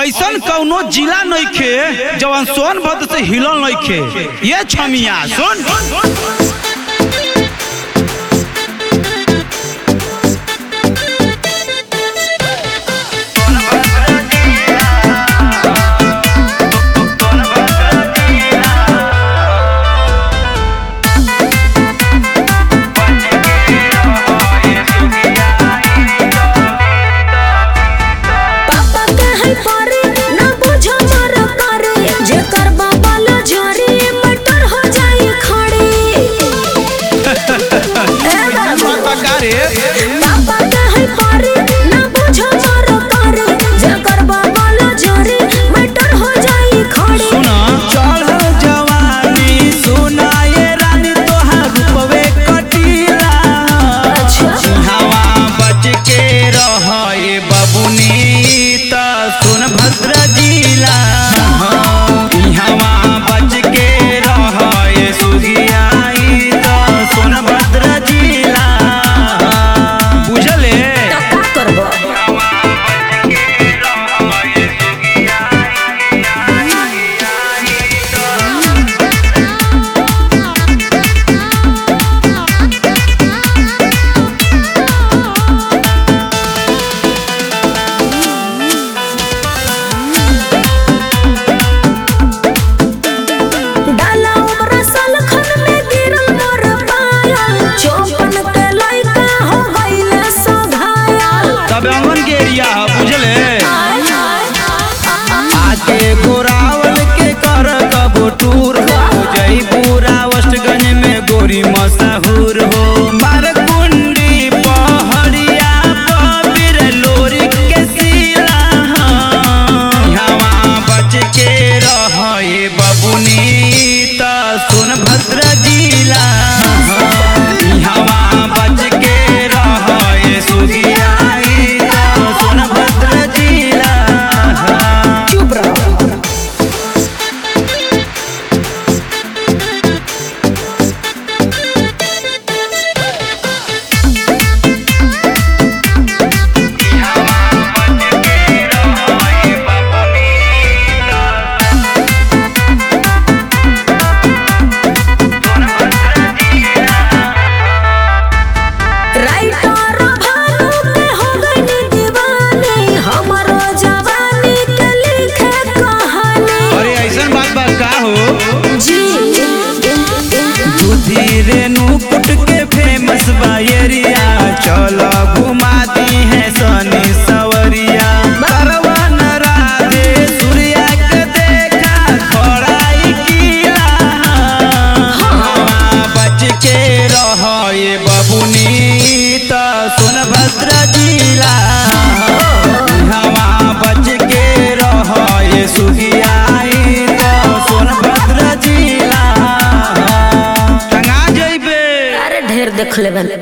ऐसन कौनो जिला नइखे जवन सोनभद्र से हिलल नइखे ये छमिया सुन पापा कहे परे ना बुझो मर करे जेकर बाबा लो जरे मटर हो जाए खड़े ए बाबू पापा रे पापा कहे परे ना बुझो मर करे जेकर बाबा लो जरे मटर हो जाए खड़े सुना चढ़ जवानी सुनाए रानी तोहार रूपवे कटीला अच्छा हवा बच के रहे बबुनी त सोनभद्र जिला हवा बच के रहे सुधियाई त सोनभद्र जिला बुझले तो का करबो डाला उमरा साल खन में गिरल मोर पायल चौपन के लइका हो गइले सो घायल तब अंगन के एरिया है बुझले आके गोरावल के कर कबो टूर हो जई पूरा वेस्टगंज में गोरी मशहूर हो मारकुंडी पहड़िया पबीर लोरी के सिला हवा बच के रहे बबुनी त सोनभद्र जिला हवा बच के रहे सुधियाई त सोनभद्र जिला चुप रहो राइटर भानु के हो गइनी दीवानी हमरो जवानी के लिखे कहानी अरे ऐसन बात बा का हो जी दूधी रेणु कुट के फेमस बायरिया चलो घुमाती है सनी सवरिया परवन राधे सूर्या के देखा खड़ाई किला हवा बच के रहे बबुनी त सोनभद्र जिला हवा बच के रहे सुधियाई त सोनभद्र जिला टंगा जइबे अरे ढेर देख लेबन